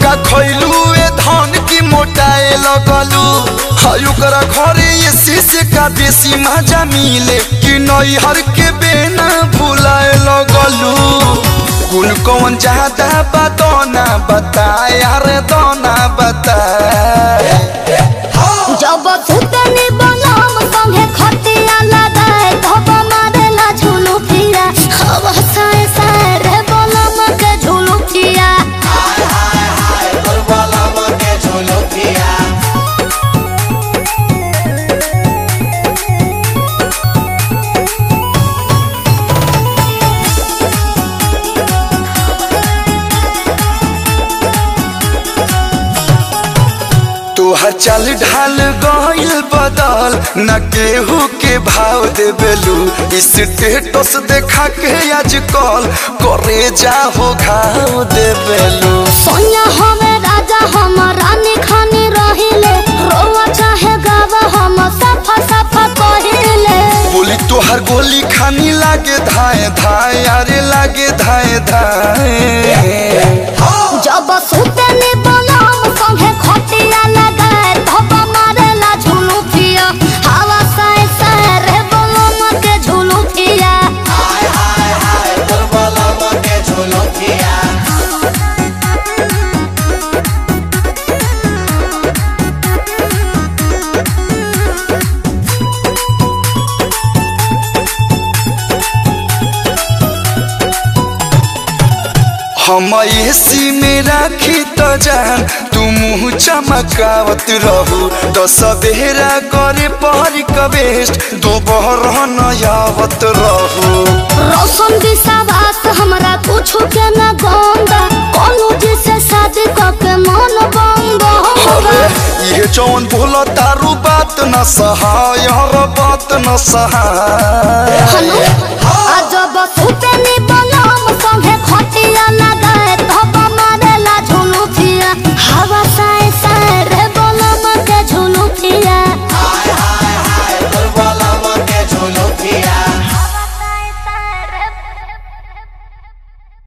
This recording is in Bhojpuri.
का खैलू ए धन की मोटाए लगलू हाय ओकरा घरे ये शीशे का देसी मजा मिले कि नैहर के बेना भुलाए लगलू कुल कौन ज्यादा बदौना बताए अरे दोना बताए जब सुतनी बनम संगे खटिया लगाए धब मारेला झुलू फिरा हवा साए साए रे बनम के झुलू फिरा तोहर चाल ढाल गइल बदल न केहू के भाव देबेलू स्टेटस देखा के आजकल करे जा हो घाव देबेलू सोनिया हमें राजा हम रानी खानी रहिले रोवा चाहे गावा हम सफा सफा कहिले बोली तोहर गोली खानी लागे धाए धाए अरे लागे धाए धाए जब सुतनी बनम संगे खटिया लगाए धब मारेला झुलू फिया हवा साए साए रे बनम के झुलू फिया हम एसी में राखी तो जान तू मुँह चमकावत रहू तो सवेरा करे पहरी कबेस्ट दोपहर नयावत रहू रोशन विश्वास हमरा कुछो के न गंदा कोनो जिसे शादी क के मन बंद होगा ये जौन बोला तारू बात न सहाय हर बात न सहाय हेलो